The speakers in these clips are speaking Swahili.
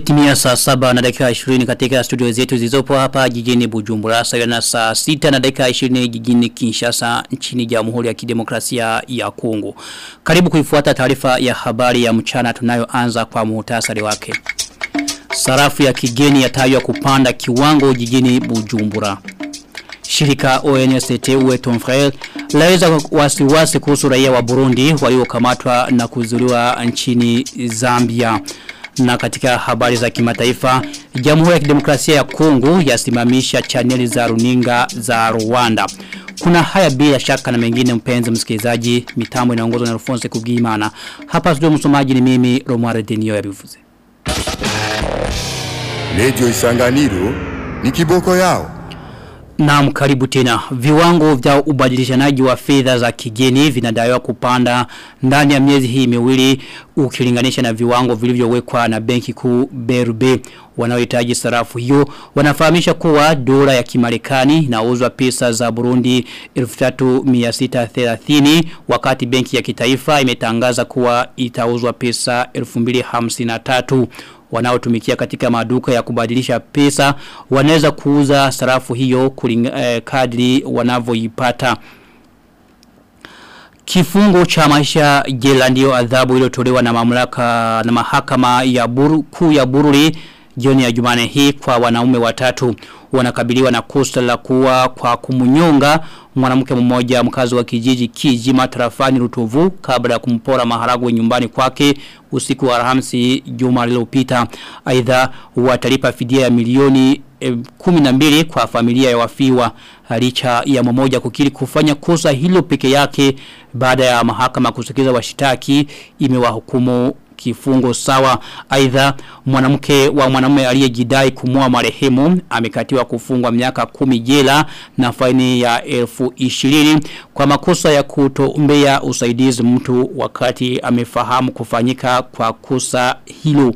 Imetimia saa saba na dakika 20 katika studio zetu zilizopo hapa jijini Bujumbura sawa na saa sita na dakika 20 jijini Kinshasa nchini Jamhuri ya Kidemokrasia ya Kongo. Karibu kuifuata taarifa ya habari ya mchana tunayoanza kwa muhtasari wake. Sarafu ya kigeni yatajwa kupanda kiwango jijini Bujumbura. Shirika ONST uwe Tonfrel laweza wasiwasi kuhusu raia wa Burundi waliokamatwa na kuzuliwa nchini Zambia. Na katika habari za kimataifa, Jamhuri ya Kidemokrasia ya Kongo yasimamisha chaneli za runinga za Rwanda. Kuna haya bila shaka na mengine mpenzi msikilizaji, mitambo inaongozwa na Alphonse Kubwimana. Hapa studio msomaji ni mimi Romuald Denio yabivuze. Radio Isanganiro ni kiboko yao. Naam karibu tena. Viwango vya ubadilishanaji wa fedha za kigeni vinadaiwa kupanda ndani ya miezi hii miwili ukilinganisha na viwango vilivyowekwa na benki kuu BRB wanaohitaji sarafu hiyo wanafahamisha kuwa dola ya Kimarekani inauzwa pesa za Burundi 3630 wakati benki ya kitaifa imetangaza kuwa itauzwa pesa 2053 wanaotumikia katika maduka ya kubadilisha pesa wanaweza kuuza sarafu hiyo kulinga, eh, kadri wanavyoipata Kifungo cha maisha jela ndio adhabu iliyotolewa na mamlaka na mahakama ya buru, kuu ya Bururi jioni ya Jumane hii kwa wanaume watatu wanakabiliwa na kosa la kuwa kwa kumunyonga mwanamke mmoja mkazi wa kijiji Kijima tarafani Rutovu kabla ya kumpora maharagwe nyumbani kwake usiku wa Alhamisi juma lililopita aidha watalipa fidia ya milioni eh, 12 kwa familia ya wafiwa licha ya mmoja kukiri kufanya kosa hilo peke yake baada ya mahakama kusikiza washitaki imewahukumu kifungo sawa aidha mwanamke wa mwanamume aliyejidai kumua marehemu amekatiwa kufungwa miaka kumi jela na faini ya elfu ishirini kwa makosa ya kutoombea usaidizi mtu wakati amefahamu kufanyika kwa kosa hilo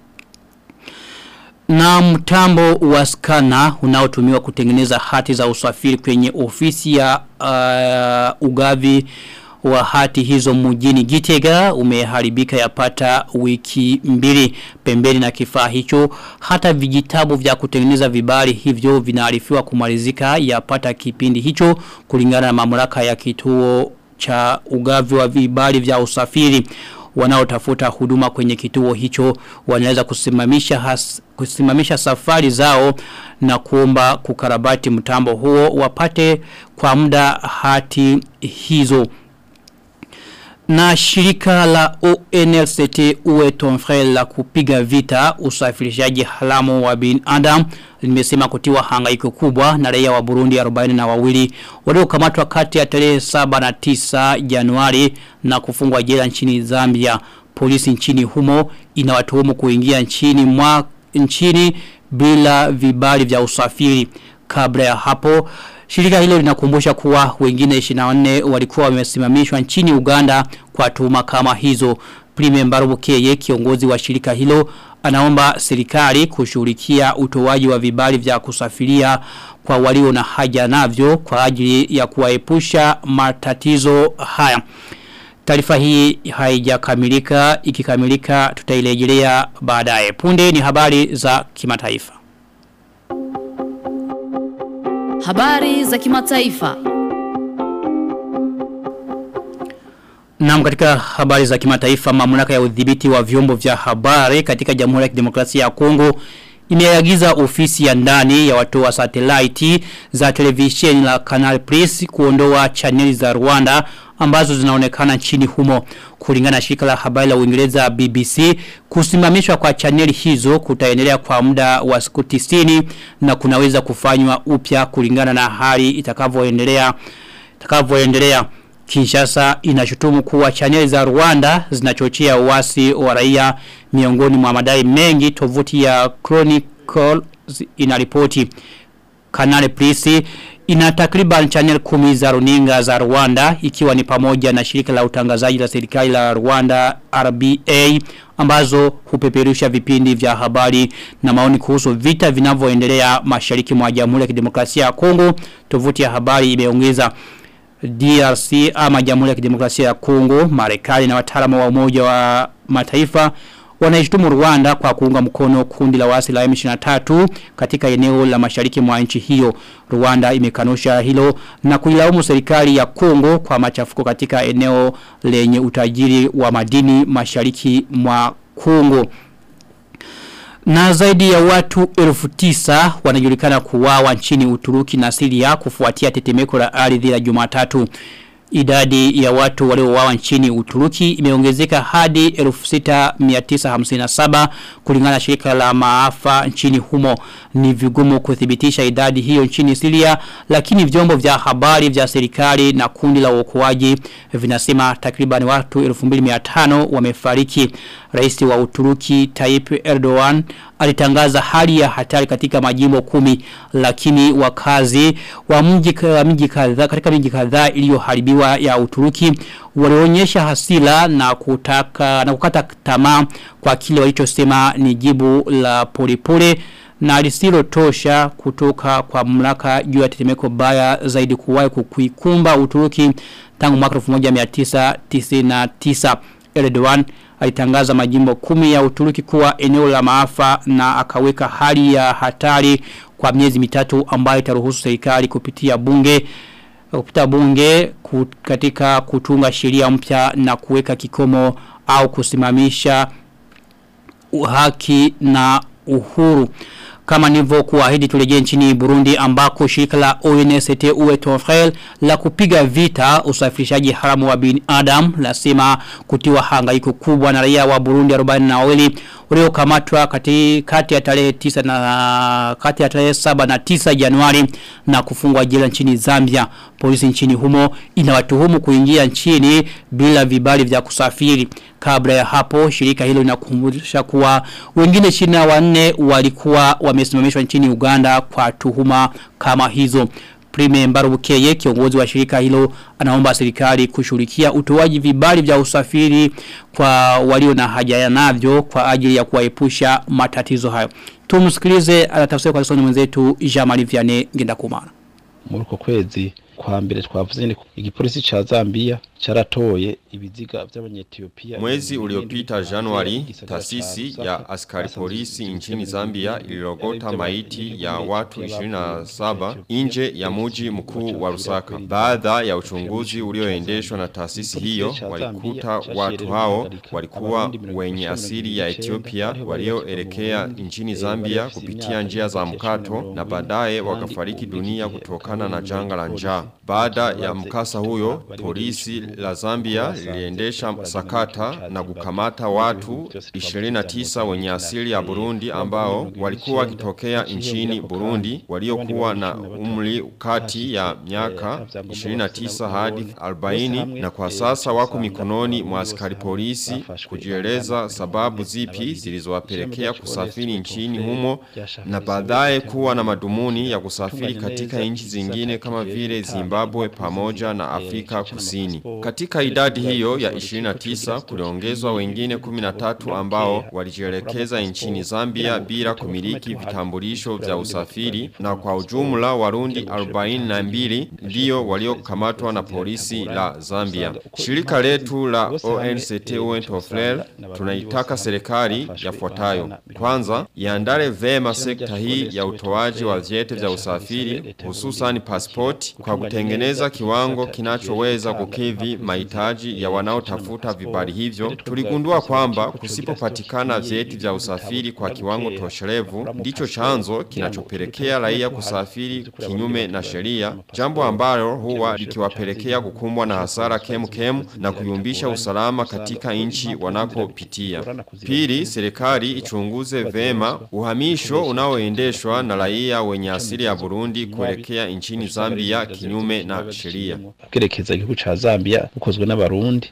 na mtambo wa skana unaotumiwa kutengeneza hati za usafiri kwenye ofisi ya uh, ugavi wa hati hizo mjini Gitega umeharibika yapata wiki mbili pembeni na kifaa hicho hata vijitabu vya kutengeneza vibali hivyo vinaarifiwa kumalizika yapata kipindi hicho kulingana na mamlaka ya kituo cha ugavi wa vibali vya usafiri wanaotafuta huduma kwenye kituo hicho wanaweza kusimamisha has, kusimamisha safari zao na kuomba kukarabati mtambo huo wapate kwa muda hati hizo na shirika la ONLCT uwe tonfrel la kupiga vita usafirishaji halamu wa bin Adam limesema kutiwa hangaiko kubwa na raia wa Burundi 40 na wawili waliokamatwa kati ya tarehe 7 na 9 Januari na kufungwa jela nchini Zambia. Polisi nchini humo inawatuhumu kuingia nchini mwa nchini bila vibali vya usafiri. Kabla ya hapo Shirika hilo linakumbusha kuwa wengine 24 walikuwa wamesimamishwa nchini Uganda kwa tuhuma kama hizo. Prime Mbarubukeye kiongozi wa shirika hilo anaomba serikali kushughulikia utoaji wa vibali vya kusafiria kwa walio na haja navyo kwa ajili ya kuwaepusha matatizo haya. Taarifa hii haijakamilika ikikamilika tutailejelea baadaye. Punde ni habari za kimataifa. Habari za kimataifa. Naam katika habari za kimataifa mamlaka ya udhibiti wa vyombo vya habari katika Jamhuri ya Kidemokrasia ya Kongo imeagiza ofisi ya ndani ya watu wa satellite za televisheni la Canal Plus kuondoa chaneli za Rwanda ambazo zinaonekana nchini humo kulingana na shirika la habari la Uingereza BBC kusimamishwa kwa chaneli hizo kutaendelea kwa muda wa siku 90 na kunaweza kufanywa upya kulingana na hali itakavyoendelea itakavyoendelea Kinshasa inashutumu kuwa chaneli za Rwanda zinachochea uasi wa raia miongoni mwa madai mengi tovuti ya Chronicle inaripoti Kanale Plus ina takriban channel kumi za runinga za Rwanda ikiwa ni pamoja na shirika la utangazaji la serikali la Rwanda RBA ambazo hupeperusha vipindi vya habari na maoni kuhusu vita vinavyoendelea mashariki mwa Jamhuri ya Kidemokrasia ya Kongo tovuti ya habari imeongeza DRC ama Jamhuri ya Kidemokrasia ya Kongo Marekani na wataalamu wa umoja wa mataifa wanaishtumu Rwanda kwa kuunga mkono kundi la wasi la M23 katika eneo la mashariki mwa nchi hiyo. Rwanda imekanusha hilo na kuilaumu serikali ya Kongo kwa machafuko katika eneo lenye utajiri wa madini mashariki mwa Kongo. Na zaidi ya watu elfu tisa wanajulikana kuwawa nchini Uturuki na Syria kufuatia tetemeko la ardhi la Jumatatu. Idadi ya watu waliouawa nchini Uturuki imeongezeka hadi 6957 kulingana na shirika la maafa nchini humo. Ni vigumu kuthibitisha idadi hiyo nchini Syria lakini vyombo vya habari vya serikali na kundi la uokoaji vinasema takriban watu 2500 wamefariki. Rais wa Uturuki Tayyip Erdogan alitangaza hali ya hatari katika majimbo kumi lakini wakazi wa mji wa mji kadhaa katika miji kadhaa iliyoharibiwa ya Uturuki walionyesha hasira na kutaka na kukata tamaa kwa kile walichosema ni jibu la polepole na lisilo tosha kutoka kwa mamlaka juu ya tetemeko baya zaidi kuwahi kuikumba Uturuki tangu mwaka 1999 Erdogan alitangaza majimbo kumi ya Uturuki kuwa eneo la maafa na akaweka hali ya hatari kwa miezi mitatu ambayo itaruhusu serikali kupitia bunge kupitia bunge katika kutunga sheria mpya na kuweka kikomo au kusimamisha haki na uhuru kama nilivyo kuahidi turejee nchini Burundi ambako shirika la ONST uwe Tonfrel la kupiga vita usafirishaji haramu wa bin Adam lasema kutiwa hangaiko kubwa na raia wa Burundi 42 waliokamatwa kati kati ya tarehe 9 na kati ya tarehe 7 na 9 Januari na kufungwa jela nchini Zambia polisi nchini humo inawatuhumu kuingia nchini bila vibali vya kusafiri kabla ya hapo shirika hilo linakumbusha kuwa wengine 24 walikuwa wamesimamishwa nchini Uganda kwa tuhuma kama hizo Prime Mbarubukeye kiongozi wa shirika hilo anaomba serikali kushughulikia utoaji vibali vya usafiri kwa walio na haja ya navyo kwa ajili ya kuwaepusha matatizo hayo. Tumsikilize anatafsiri kwa kisoni mwenzetu Jamali Vianney Ngendakumana. Muri uko kwezi kwa mbere twavuze ni igipolisi cha Zambia charatoye ibiziga vy'abanyethiopia Mwezi uliopita Januari taasisi ya askari polisi nchini Zambia ililogota maiti ya watu 27 nje ya muji mkuu wa Lusaka. Baada ya uchunguzi ulioendeshwa na taasisi hiyo walikuta watu hao walikuwa wenye asili ya Ethiopia walioelekea nchini Zambia kupitia njia za mkato na baadaye wakafariki dunia kutokana na janga la njaa. Baada ya mkasa huyo, polisi la Zambia liliendesha sakata na kukamata watu 29 wenye asili ya Burundi ambao walikuwa wakitokea nchini Burundi waliokuwa na umri kati ya miaka 29 hadi 40 na kwa sasa wako mikononi mwa askari polisi kujieleza sababu zipi zilizowapelekea kusafiri nchini humo na baadaye kuwa na madumuni ya kusafiri katika nchi zingine kama vile Zimbabwe pamoja na Afrika Kusini. Katika idadi hiyo ya 29 kuliongezwa wengine 13 ambao walijielekeza nchini Zambia bila kumiliki vitambulisho vya usafiri na kwa ujumla warundi 42 ndio waliokamatwa na polisi la Zambia. Shirika letu la ONCT Wentofler tunaitaka serikali yafuatayo. Kwanza, iandale vema sekta hii ya utoaji wa vyeti vya usafiri hususan passport kwa kutengeneza kiwango kinachoweza kukidhi mahitaji ya wanaotafuta vibali hivyo. Tuligundua kwamba kusipopatikana vyeti vya usafiri kwa kiwango tosherevu ndicho chanzo kinachopelekea raia kusafiri kinyume na sheria, jambo ambalo huwa likiwapelekea kukumbwa na hasara kemu kemu na kuyumbisha usalama katika nchi wanakopitia. Pili, serikali ichunguze vema uhamisho unaoendeshwa na raia wenye asili ya Burundi kuelekea nchini Zambia kinyume na sheria. Kugerekeza igihugu cha Zambia ukozwe n'abarundi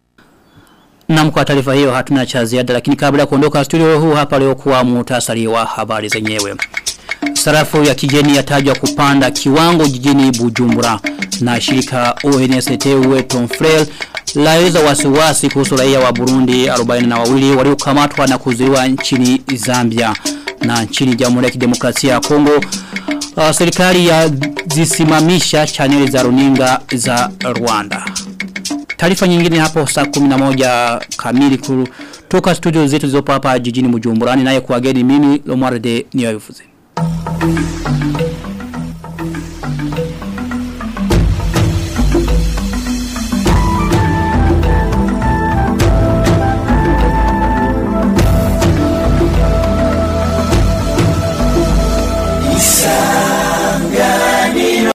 Na kwa taarifa hiyo hatuna cha ziada lakini kabla ya kuondoka studio huu hapa leo kuwa muhtasari wa habari zenyewe. Sarafu ya kigeni yatajwa kupanda kiwango jijini Bujumbura na shirika ONST Weton Frel laeleza wasiwasi kuhusu raia wa Burundi 42 waliokamatwa na kuzuiwa nchini Zambia na nchini Jamhuri ya Kidemokrasia ya Kongo uh, serikali ya zisimamisha chaneli za runinga za Rwanda. Taarifa nyingine hapo saa 11 kamili kuru Toka studio zetu zizopa hapa jijini Mujumburani naye kuageni mimi Lomwarde niyo yufuze.